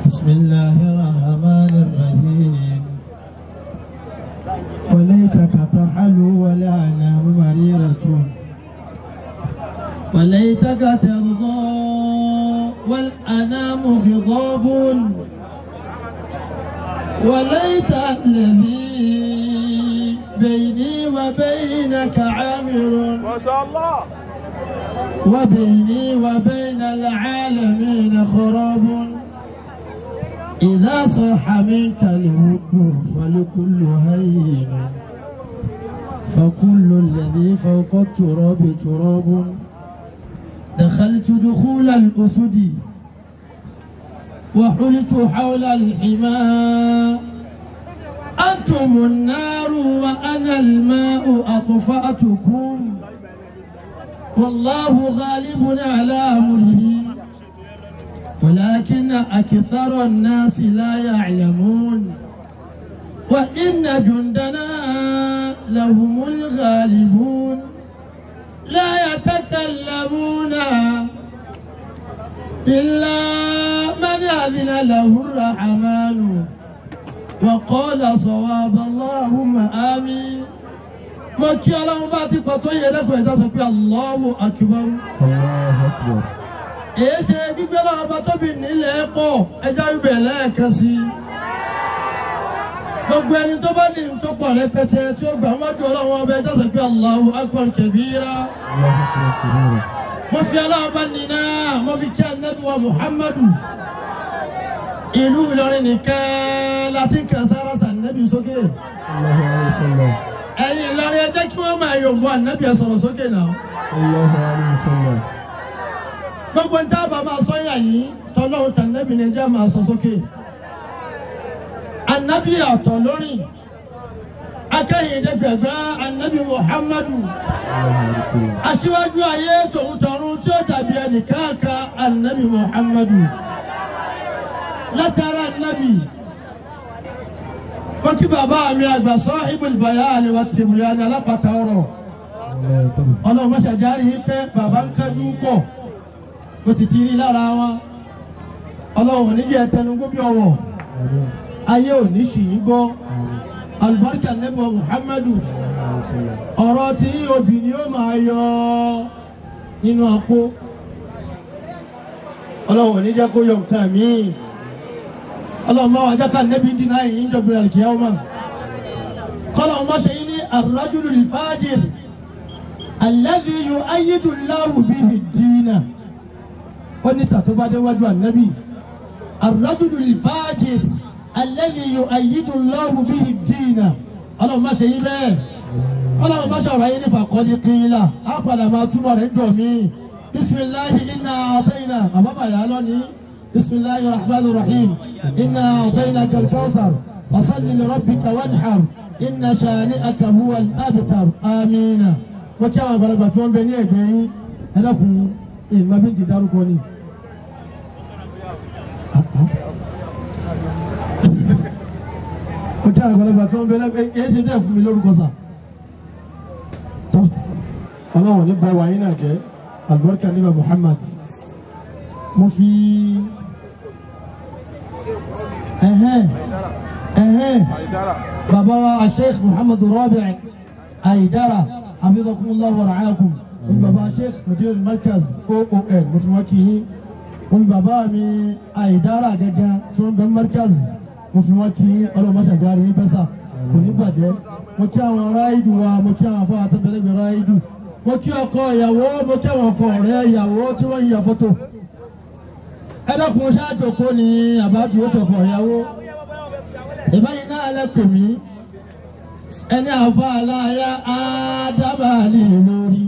بسم الله الرحمن الرحيم وليتك تحلو والأنام مريرة وليتك ترضى والأنام غضاب وليت الذي بيني وبينك عامر ما شاء الله وبيني وبين العالمين خراب إذا صح منك الود فلكل هين فكل الذي فوق التراب تراب دخلت دخول الأسد وحلت حول الحمى أنتم النار وأنا الماء أطفأتكم والله غالب على أمره ولكن أكثر الناس لا يعلمون وإن جندنا لهم الغالبون لا يتكلمون إلا من أذن له الرحمن وقال صواب اللهم آمين mo kí ọlọ́run bá ti pọ̀ tó yẹ lẹ́kọ̀ọ́ ẹ̀dá sọ pé Allahu akbar. Allahu Akbar. èyí ṣe gbígbé ọlọ́run bá tóbi nílẹ̀ pọ̀ ẹja ibẹ̀ lẹ́ẹ̀kan sí i. gbogbo ẹni tó bá ní tó pọ̀ rẹpẹtẹ tí ó gbà wájú ọlọ́run ọba ẹja sọ pé Allahu akbar kabira. Allahu Akbar kabira. mo fi ọlọ́run bá nínú mo fi kí anabi wa Muhammadu. ìlú Ìlọrin nìkan láti kàn sára sànẹ́bí sókè. Allahu alayhi wa sallam. ẹ̀yin Ìlọrin ẹ jẹ́ kí wọ́n máa yòǹbó ànábì ẹ̀ sọ̀rọ̀ sókè náà. Allahu alayhi wa sallam. gbogbo nta bá máa sọ yà yín tọ́lọ́hún tànàbí ni ẹjẹ́ máa sọ sókè. anabi àtọ̀ lórí akẹ́yìndẹ́gbẹ̀gbẹ́ anabi muhammadu Allahu alayhi wa sallam. aṣíwájú ayé tòun tọ̀run tí ó dàbí ẹnì kankan anabi muhammadu látara anabi kó kí bàbá mi àgbà sahibul bayan wa tìmùyàn alápàtà ọ̀rọ̀ Allahu Akbar. ọlọ́run mọ́ṣájáre yìí pé bàbá ń kájú pọ̀ ó sì ti rí lára wọn ọlọ́run ò ní jẹ́ tẹnugbó bí ọwọ́ Amin. ayé ò ní ṣì yín gbọ́ Amin. alùbáríkà nẹ́bù muhammadu Allahu alayhi wa sallam. ọ̀rọ̀ tí obì ni ó máa yọ nínú àpò ọlọ́run ò ní jẹ́ kó yọ nǹkan míì ọlọ́run máa wá jákà nẹ́bí dínà yìí ń jọ̀gbìn àlùkìyà ọmọ kọ́lọ́run má ṣe yín ní ar-rajulu al-fajir alladhi yu'ayyidu Allahu bihi ad-dina ó ní tàtó bá dé wájú ànábì ar-rajulu al-fajir alladhi yu'ayyidu Allahu bihi ad-dina ọlọ́run má ṣe yín bẹ́ẹ̀ ọlọ́run bá ṣọ̀rọ̀ ayé nípa kọ́ni kínlá á padà máa túbọ̀ rẹ̀ jọ mí bisimilahi inna àtẹ́yìnà àbábàyà lónìí bisimilahi rahman rahim inna àtẹ́yìnà kalkawthar wasalli li rabbika wanhar inna shani'aka huwa al-abtar amina wọ́n kí àwọn àgbàlagbà tí wọ́n bẹ ní ẹ̀gbẹ́ yín ẹ dákun ìmọ̀ bí n ti dárúkọ ni. wọ́n kí àwọn àgbàlagbà tí wọ́n bẹ lẹ́gbẹ̀ẹ́ yẹn ṣe dẹ́ fún mi lórúkọ sáà tọ́ ọlọ́run ní bá wàyí náà jẹ́ albarka níbà muhammad mo fi ẹ̀hẹ́n ẹ̀hẹ́n àìdára bàbá wa sheikh muhammad rabi aidara hafizakumullah wa ra'akum mo fi bàbá sheikh mudir markaz oon mo fi wọ́n kì í mo fi bàbá mi aidara gẹ́gẹ́ tí wọ́n bẹ markaz mo fi wọ́n kì í ọlọ́run mọ́ṣájáre ní bẹ́sà kò ní bàjẹ́ mo kí àwọn ráìdù wa mo kí àwọn afọ àtẹ̀bẹ̀lẹ̀gbẹ̀ ráìdù mo kí ọkọ ìyàwó mo kí àwọn ọkọ ọ̀rẹ́ ìyàwó tí wọ́n yíya fọ́tò ẹ dákun ṣáàjò kó ni àbájú ó tọkọ ìyàwó ìbáyìí náà lẹ́kọ̀ọ́ mi ẹni àfa aláya ádábàálì lórí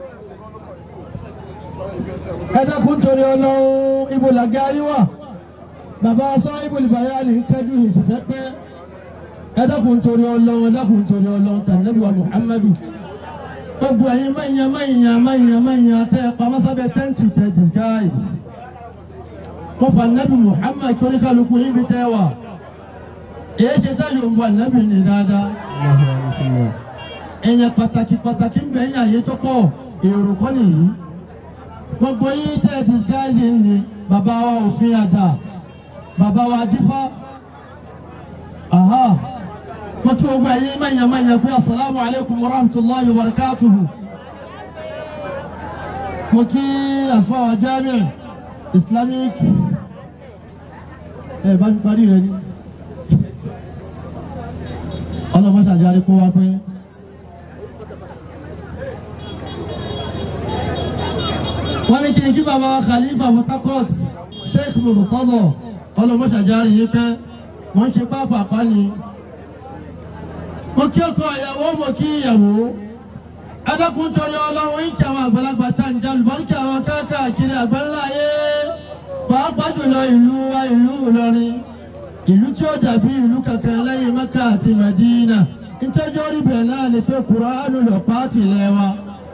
ẹ dákun torí ọlọ́run ibo làgẹ́ ayé wà bàbá sọ ibo ìbáyà ní kẹ́jú ìsìfẹ́ pẹ́ ẹ dákun torí ọlọ́run ẹ dákun torí ọlọ́run tànàbí wa muhammadu gbogbo ẹ̀yin mẹ́yìn mẹ́yìn mẹ́yìn mẹ́yìn tẹ́ ẹ pamọ́ sábẹ́ tẹ́ǹtì tẹ́ disguise wọ́n fa nàbí muhammad torí kálukú yín bí tẹ́ wà èyí ṣe tá yóò ń bọ̀ nàbí ní dáadáa Allahu alayhi wa sallam. ẹ̀yìn pàtàkì pàtàkì ń bẹ̀yìn àyè tó pọ̀ èrò kọ́ nìyí gbogbo yín tẹ́ disguise ni bàbá wa òfin àdá bàbá wa dífá aha wọ́n kí gbogbo ẹ̀yin mẹ́yàn mẹ́yàn pé asalaamu alaykum wa rahmatulahi wa barakatuhu mo kí àfọwọ́ jamiu islamic ẹ bá mi parí rẹ ni ọlọmọṣàjáde kó wá pé. wọ́n ní kí n kí bàbá khalifa mutakot sheikh murtado ọlọmọṣàjáde yìí pé wọ́n ń ṣe pápá ni. mo kí ọkọ ìyàwó mo kí ìyàwó adakun torí ọlọ́run ń kí àwọn àgbàlagbà tá ń jalù bọ́ ń kí àwọn káàkiri àgbáńlá ayé pàápàá jùlọ ìlú wa ìlú Ìlọrin ìlú tí ó dàbí ìlú kankan lẹ́yìn Mẹ́kà àti Mẹ́dínà nítorí orí bẹ̀rẹ̀ náà lè pé Kùránù lọ pàtì lẹ́wà.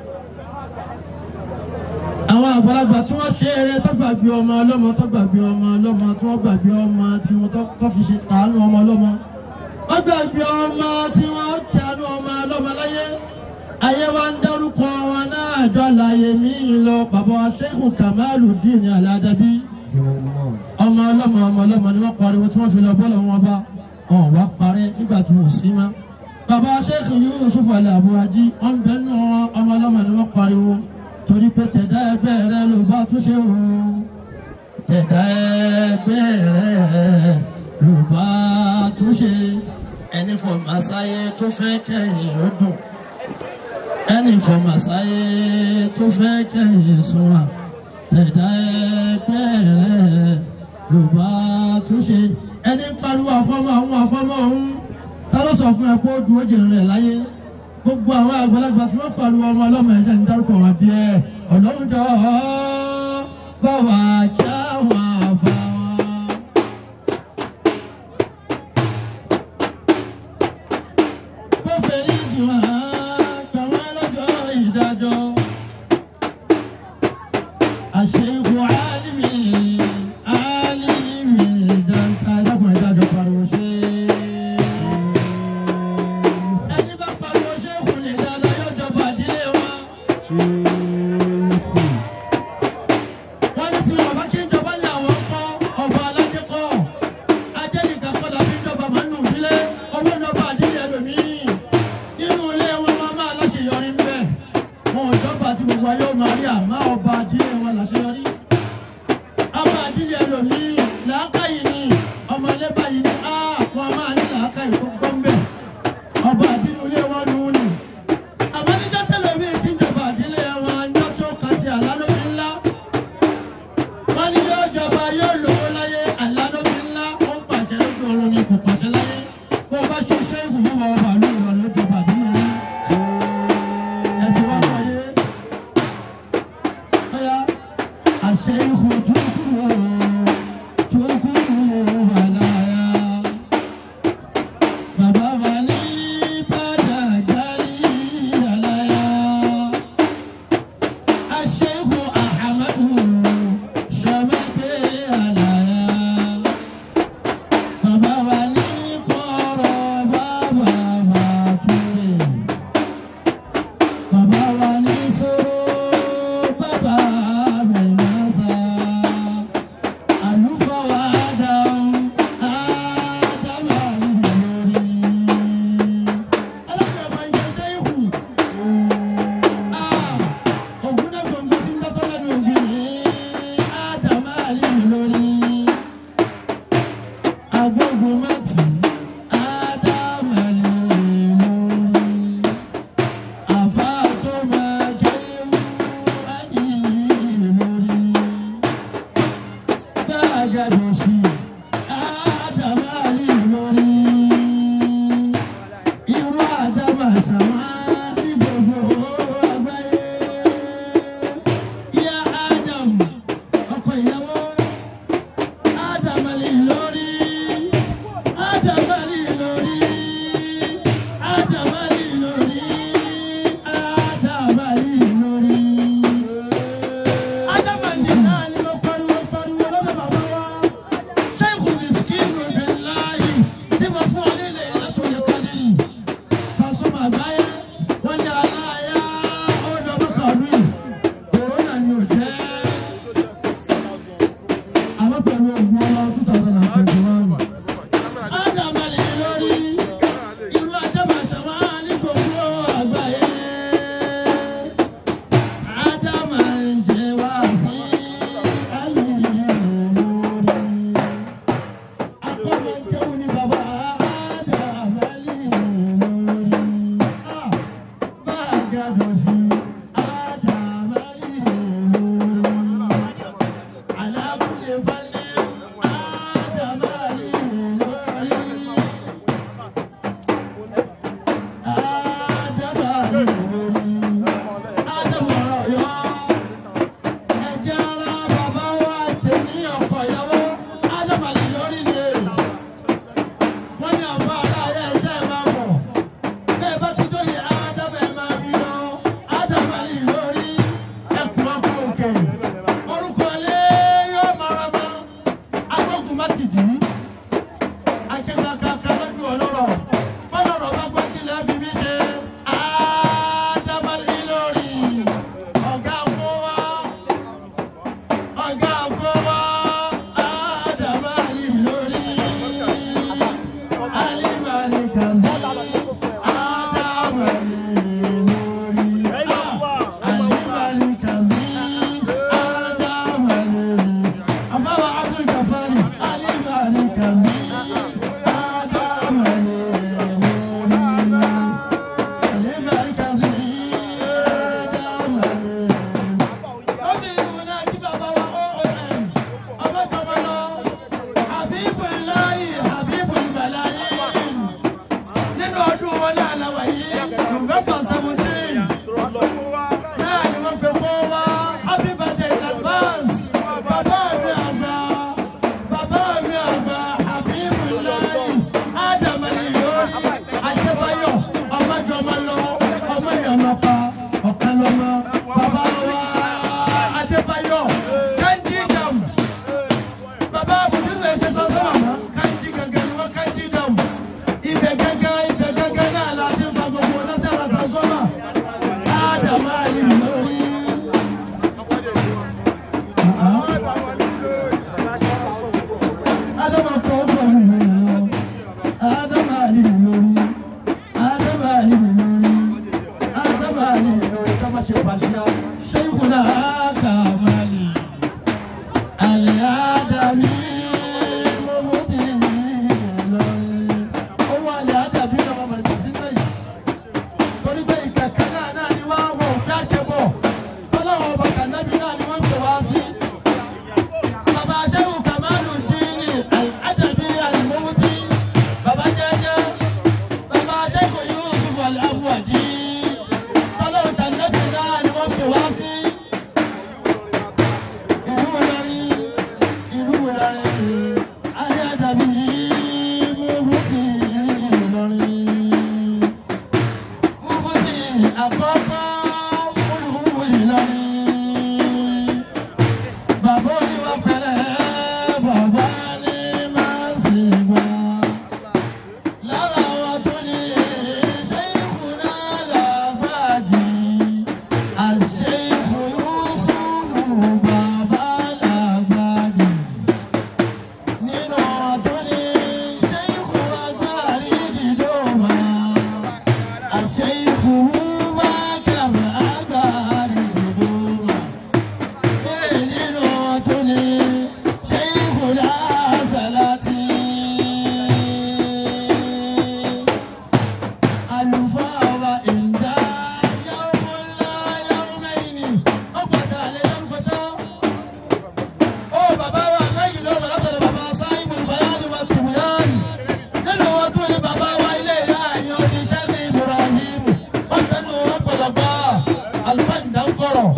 àwọn àgbàlagbà tí wọ́n ṣe eré tó gbàgbé ọmọ ọlọ́mọ tó gbàgbé ọmọ ọlọ́mọ tí wọ́n gbàgbé ọmọ tí wọ́n tó fi ṣe tàánú ọmọ ọlọ́mọ. wọ́n gbàgbé ọmọ tí wọ́n tàánú ọmọ ọlọ́mọ láyé ayé wa ń dárúkọ wọn náà jọ láyé mi lọ bàbá wa Sheikh Kamaluddin Al-Adabi ọmọ ọlọ́mọ ọmọ ọlọ́mọ ni wọ́n pariwo tí wọ́n fi lọ bọ́ọ̀lù wọn bá wọn wá parẹ́ nígbà tí wọ́n sí mọ́. bàbá Sheikh Yusuf Al-Abuaji wọn bẹ nù ọmọ ọlọ́mọ ni wọ́n pariwo torí pé tẹ̀dá ẹgbẹ́ rẹ ló bá tún ṣe wò ó tẹ̀dá ẹgbẹ́ rẹ ló bá tún ṣe ẹni fọmàsáyé tó fẹ́ kẹ́yìn ó dùn ẹni fọmàsáyé tó fẹ́ kẹ́yìn sùn wà tẹ̀dá ẹgbẹ́ rẹ̀ ló bá tún ṣe ẹni pariwo àfọmọ ọ̀hún àfọmọ ọ̀hún ta ló sọ fún ẹ pé ó dùn ó jèrè rẹ̀ láyé gbogbo àwọn àgbàlagbà tí wọ́n pariwo ọmọ ọlọ́mọ ẹ̀jẹ̀ ń dárúkọ wọn díẹ̀ ọlọ́run jọ bá wà kí àwọn àfa wọn. kó fèrè jù wọ́n gbà wọ́n lọ́jọ́ ìdájọ́. الشيخ عالمي عالمي جنتا لكم إذا pariwo شيخ ẹni bá pariwo ṣéèkù ní dáadáa yóò jọba àdílé wọn. wọ́n ní tí wọn bá kí ń jọba lé àwọn kọ́ ọba aládé kọ́ ajé nìkan kọ́ la fi ń jọba máa ń nù sílé owó ìjọba àdílé ẹlòmíì nínú ilé wọn máa máa láṣeyọrí ń bẹ̀ wọn ò jọba àti gbogbo ayé ò máa rí àmọ́ ọba àdílé wọn láṣeyọrí ọba àdílé ẹlòmíì làákàyè ni ọmọlé báyìí ni á wọn máa ní làákàyè tó gbọ́ ń bẹ̀ ọba àdínú ilé wọn nù ú ni. àmọ́ níjọ́ tẹ́lẹ̀ mi ti ń jọba àdílé wọn ń jọ́ tó kà sí àlánóbi ńlá. wọ́n ní yóò jọba yóò lówó láyé àlánóbi ńlá ó ń pàṣẹ lójú ọ̀run ni kò pàṣẹ láyé. bó o bá ṣe iṣẹ́ ìwúwo wọn ọba àlú ìwà ló jọba àdínú ilé. ẹ ti wá wọ ayé. ọ̀ya àṣẹ ìhù tó kúrò tó kúrò wà láyà. Bàbá wa ní padà járí àlàyé. Aṣẹ́gun Ahamadu Ṣọmẹ́gbẹ́ àlàyé. Bàbá wa ní kọ́rọ̀ bàbá bàtúrè. Bàbá wa ní sọ̀rọ̀ bàbá mẹ́mẹ́sà. Àlùfáà wa dáhùn Ádámà lórí. Alákùnrin máa ń jẹ jẹ́ ìhù. Ògùn náà gbòǹgbò tí ń bá tọ́lá ní òbí ní Ádámà lórí. Agbógun mẹ́tì Ádámà lórí. Àfa tó máa jẹ́ ìhù ayé lórí. Gbàgàdọ̀ sí Ádámà lórí. Irú Ádámà sàmá ní gbogbo àgbáyé. Ìyá Ádámù, ọkọ ìyàwó. Ádámà lè lórí. Habibullahi Habibul Malayin nínú ọdún wọn ní àlàwà yìí November seventeen náà ni wọ́n pe kó wá happy birthday in advance bàbá mi àgbà bàbá mi àgbà Habibullahi Adamali lórí Adébáyọ̀ ọmọdéọmọ lọ ọmọ ìyàmọ̀pá ọ̀kan lọ́mọ bàbá wa Adébáyọ̀ Kanji Dam bàbá àbùdú lè ṣe tọ́sán àmọ́ Kanji gangan ni wọ́n Kanji Dam ibẹ̀ gangan ibẹ̀ gangan náà láti fa gbogbo násàrà transformer Adamali lórí. Adama kọ́ pẹ̀lú mi lọ. Adamali lórí. Adamali lórí. Adamali lórí. Ká má ṣe pàṣẹ. Sheikhuna Kamali. Al-Adami Mufti Ìlọrin. Owó Al-Adami lọ́wọ́ bẹ̀rẹ̀ sí lẹ́yìn. Torí pé ìkẹ̀kẹ́ náà náà ni wọ́n wọ̀ bí a ṣe bọ̀. Tọ́lọ́wọ́ bàtà nábì náà ni wọ́n pè wá sí. Bàbá Ṣéhù Kàmálù Jíìnì Al-Adabi Al-Mufti. Bàbá Jẹ́jẹ́. Bàbá Ṣéhù Yusuf Al-Abuaji. Tọ́lọ́wọ́ tànẹ́bì náà ni wọ́n pè wá sí. Ìlú Ìlọrin, ìlú Ìlọrin, Al-Adabi Mufti Ìlọrin. Mufti àkọ́kọ́ olùkúwò Ìlọrin. Bàbá oníwà pẹ̀lẹ́, bàbá ní máa ń sìn gbà. Lára wa tó ní Ṣéìkùnà Làgbàjì, Àṣéìkù Yúsùfù bàbá Làgbàjì. Nínú wa tó ní Ṣéìkù Agbárí Dìdómà, Àṣéìkù Bákàr Agbárí Dìdómà. Nínú wa tó ní Ṣéìkùnà Sàlátì. Àlùfáà wa ìdá yawmu la yawmayni. Ó pàtà lé lọ́pọ̀tọ́. Ó bàbá wa méjì ló bàbá tẹ̀lé bàbá Sáyìnbù Bayani wa Tìmùyánì. Nínú wọn tún ní bàbá wa ilé ìyá àyàn oníṣẹ́ ní Ibrahim. Wọ́n tẹnu wọn pọ̀lọpọ̀ àlùfáà ìdánkọ̀rọ̀.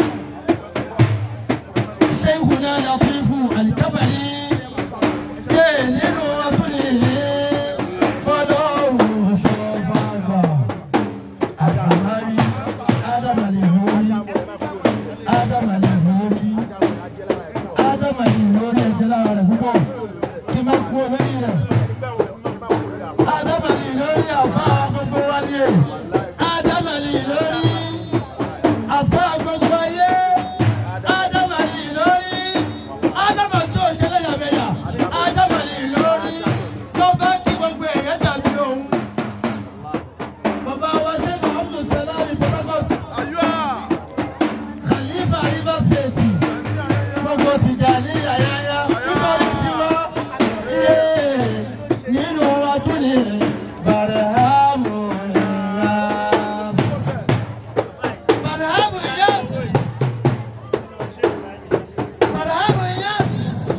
Sheikhuna Latifu Alikabari. Yé nínú wọn tún ní fọlọ́run ṣọ́fàgbà. Adamari, Adamali lórí, Adamali lórí, Adamali lórí ẹ̀jẹ̀ lára rẹ̀ púpọ̀, kí n má kú olórí rẹ̀. Adamali lórí àfa gbogbo wáyé, Adamali lórí àfa gbogbo ayé, Adamali lórí, Adama tí ò ṣẹlẹ̀ yàmẹ̀yà, Adamali lórí, tó fẹ́ kí gbogbo èèyàn dàbí òun. Bàbá wa ṣe Muhammadu Salami Port Khalifa Rivers State. Gbogbo Tijani Yayaya. Nítorí tiwa. Iye nínú wa tún ní Bàrẹ̀hámù Iyas. Bàrẹ̀hámù Iyas. Bàrẹ̀hámù Iyas.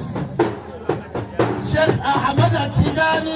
Sheikh Ahmed Tijani.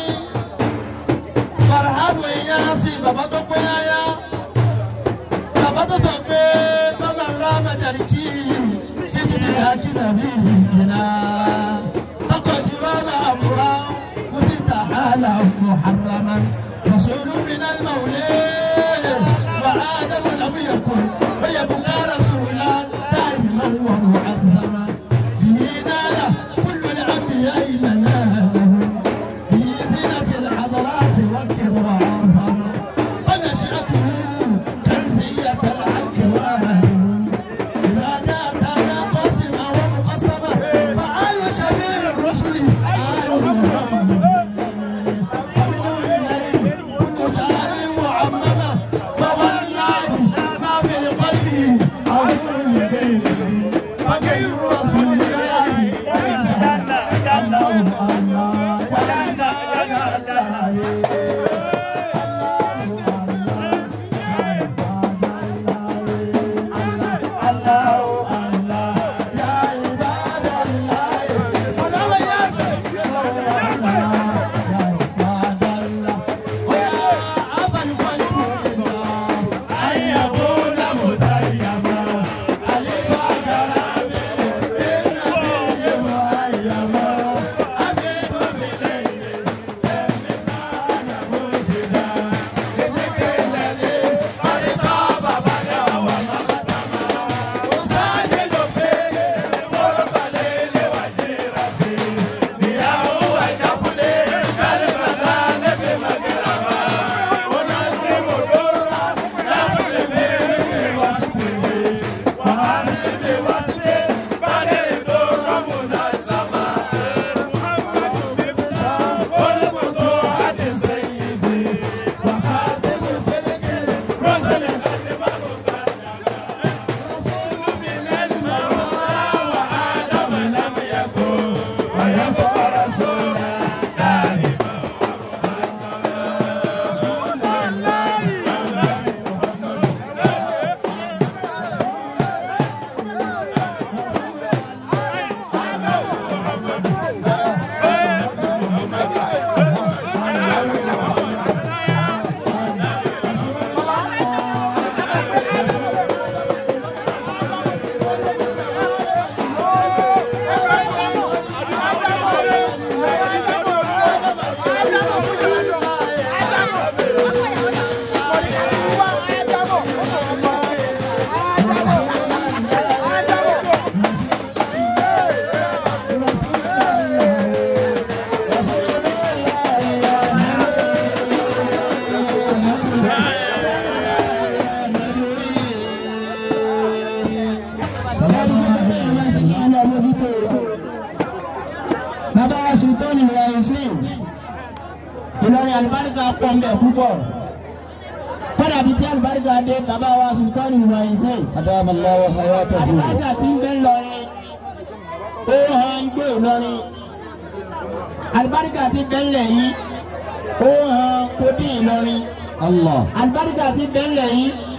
Bàrẹ̀hámù Iyas. Bàbá tó pé yáyá bàbá tó sọ pé bàbá ńlá mẹjàríkì títí ti yà kí nàbí ìyìnà tọkọ tí wọn máa múra kó sì tà hàlà muharraman rasulu minal mawlé wà á dàbò lamu yakun bẹyẹ bùkà rasula táyì man wà mu'azzama bihi nala kullu al-anbiya ilana lahum bihi zinati al-hadarat wa kibra azama ونشأته كنزية العك وأهله إذا جاءت أنا قاسمة ومقسمة فآل كبير الرسل آل محمد ومن الليل كل جار معممة فوالله ما في قلبي عدو غيره فغير رسول الله الله الله الله الله الله يا عباد الله Ìlọrin àlùbáríkà pọ̀ ń bẹ̀ púpọ̀ kọ́dà bíi tí àlùbáríkà dé bàbá wa sultani ìwàyí sẹ́yìn أدام الله حياته àlùbáríkà tí ń bẹ ńlọrin ó hàn igbó ìlọrin àlùbáríkà tí ń bẹ ńlẹ̀ yìí ó hàn kódì ìlọrin الله àlùbáríkà tí ń bẹ ńlẹ̀ yìí